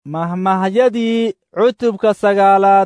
mahmahyadii cutubka sagaalaad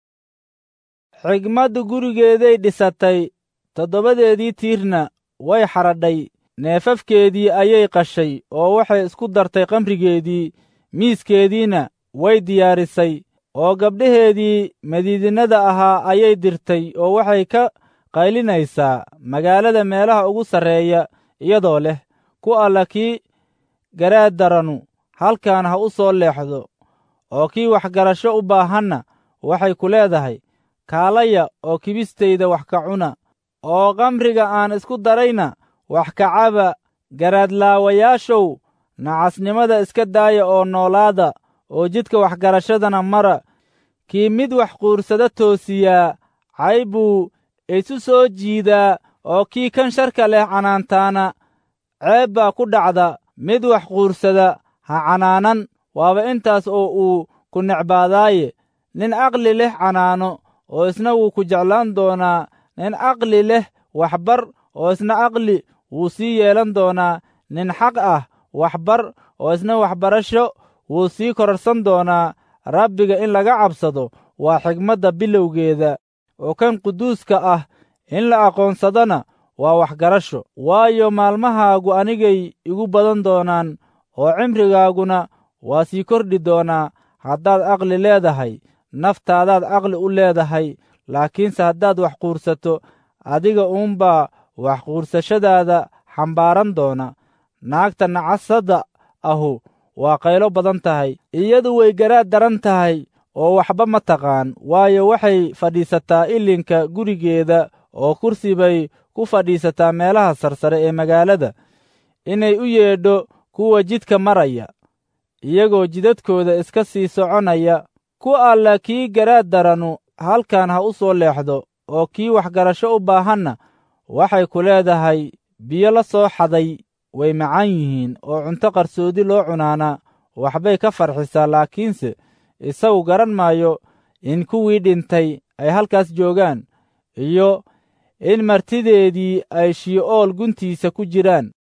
xigmaddu gurigeeday dhisatay toddobadeedii tiirna way xadhadhay neefafkeedii ayay qashay oo waxay isku dartay kamrigeedii miiskeediina way diyaarisay oo gabdhaheedii madiidinada ahaa ayay dirtay oo waxay ka qaylinaysaa magaalada meelaha ugu sarreeya iyadoo leh ku alla kii garaad daranu halkan ha u soo leexdo oo kii waxgarasho u baahanna waxay ku leedahay kaalaya oo kibistayda wax ka cuna oo kamriga aan isku darayna wax ka caba garaadlaawayaashow nacasnimada iska daaya oo noolaada oo jidka waxgarashadana mara kii mid wax quursada toosiyaa cay buu isu soo jiidaa oo kii kan sharka leh canaantaana ceeb baa ku dhacda mid wax quursada ha canaanan waaba intaas oo uu ku necbaadaaye nin aqli leh canaano oo isna wuu ku jeclaan doonaa nin aqli leh waxbar oo isna aqli wuu sii yeelan doonaa nin xaq ah waxbar oo isna waxbarasho wuu sii kororsan doonaa rabbiga in laga cabsado waa xigmadda bilowgeeda oo kan quduuska ah in la aqoonsadana waa waxgarasho waayo maalmahaagu anigay igu badan doonaan oo cimrigaaguna waa sii kordhi doonaa haddaad aqli leedahay naftaadaad aqli u leedahay laakiinse haddaad wax quursato adiga uunbaa wax quursashadaada xambaaran doona naagta nacasadda ahu waa qaylo badan tahay iyadu way garaad daran tahay oo waxba ma taqaan waayo waxay fadhiisataa ilinka gurigeeda oo kursi bay ku fadhiisataa meelaha sarsare ee magaalada inay u yeedho kuwa jidka maraya iyagoo jidadkooda iska sii soconaya ku alla kii garaad daranu halkan ha u soo leexdo oo kii waxgarasho u baahanna waxay ku leedahay biyo la soo xaday way macaan yihiin oo cunto qarsoodi loo cunaana waxbay ka farxisaa laakiinse isagu garan maayo in kuwii dhintay ay halkaas joogaan iyo in martideedii ay shii'ool guntiisa ku jiraan